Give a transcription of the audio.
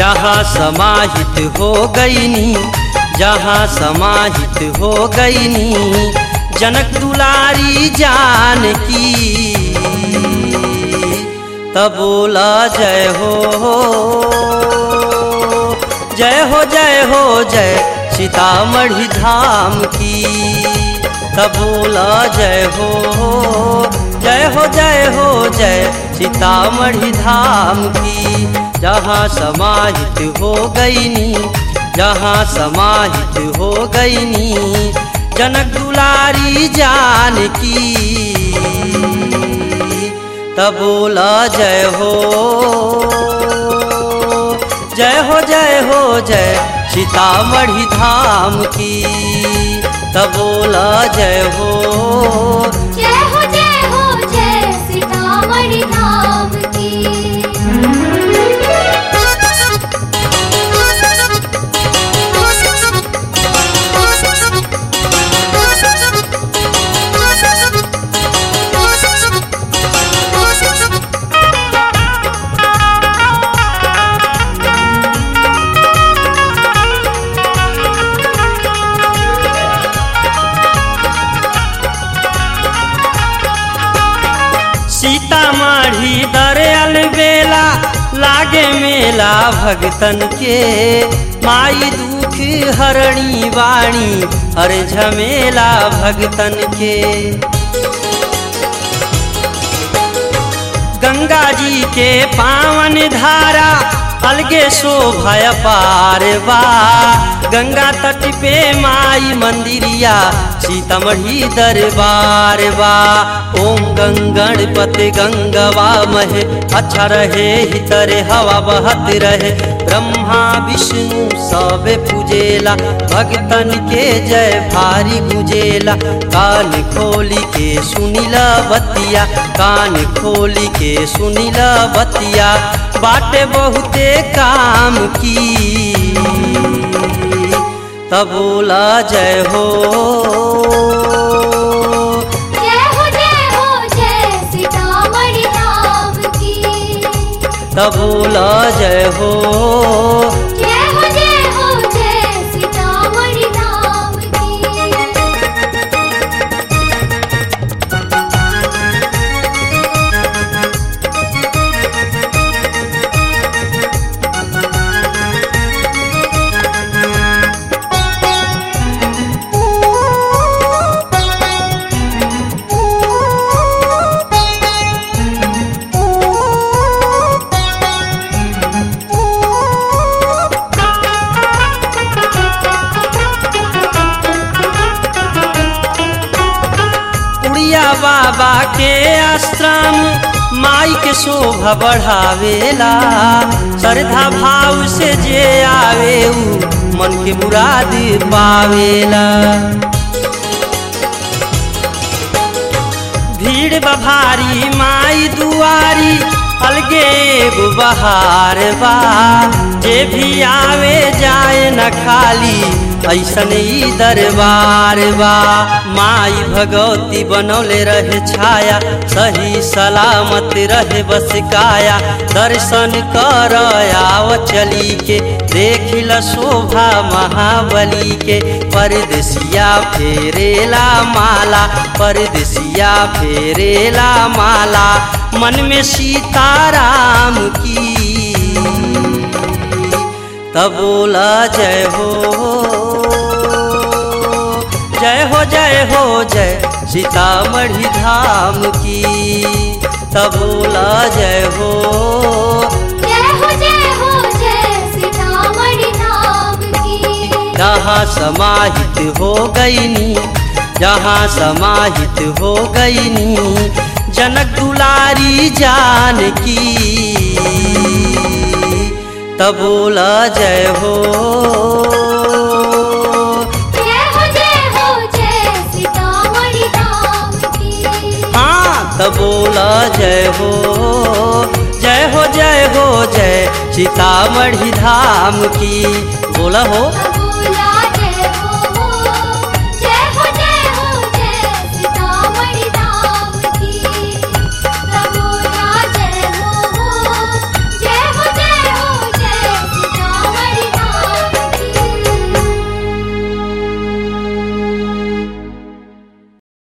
जहाँ समाहित हो गईनी जहाँ समाहित हो गईनी जनक दुलारी जान की तब बोला जय हो जय हो जय हो जय सीतामढ़ी धाम की तब बोला जय हो जय हो जय हो जय सीतामढ़ी धाम की जहाँ समाहित हो गईनी जहाँ समाहित हो गईनी जनक दुलारी जान की तब बोला जय हो जय हो जय हो जय सीतामढ़ी धाम की तब बोला जय हो जय हो जय हो जय सीतामढ़ी धाम की सीतामढ़ी दरियल बेला लागे मेला भगतन के माई दुख हरणी वाणी हर झमेला भगतन के गंगा जी के पावन धारा अलगे शोभा पार बा गंगा तट पे माई मंदिरिया सीतामढ़ी दरबार बा ओम गंगणपति गंगवा महे अच्छा रहे हितरे हवा बहत रहे ब्रह्मा विष्णु सब पूजेला भगतन के जय भारी गुजेला कान खोली के सुनिला बतिया कान खोली के सुनिला बतिया बाटे बहुते काम की तब बोला जय हो जय हो जय हो जय सीतामढ़ी धाम की तब बोला जय हो जय हो जय हो जय सीतामढ़ी धाम की उड़िया बाबा के आश्रम माई के शोभा बढ़ावेला श्रद्धा भाव से जे आवे ऊ मन के मुराद पावेला भीड़ बभारी माई दुआरी अलगे एगो बहार बा जे भी आवे जाए न खाली ऐसन ई दरबार बा माई भगवती बनौले रहे छाया सही सलामत रहे बस काया दर्शन कर आव चली के देखिल शोभा महाबली के परदेसिया फेरेला माला परदेसिया फेरेला माला मन में सीताराम की तब बोला जय हो जय हो जय हो जय सीतामढ़ी धाम की तब बोला जय हो जय हो जय हो जय सीतामढ़ी धाम की जहाँ समाहित हो गईनी जहाँ समाहित हो गईनी जनक दुलारी जान की तब बोला जय हो जय हो जय हो जय सीतामढ़ी धाम की हाँ तब बोला जय हो जय हो जय हो जय सीतामढ़ी धाम की बोला हो बोला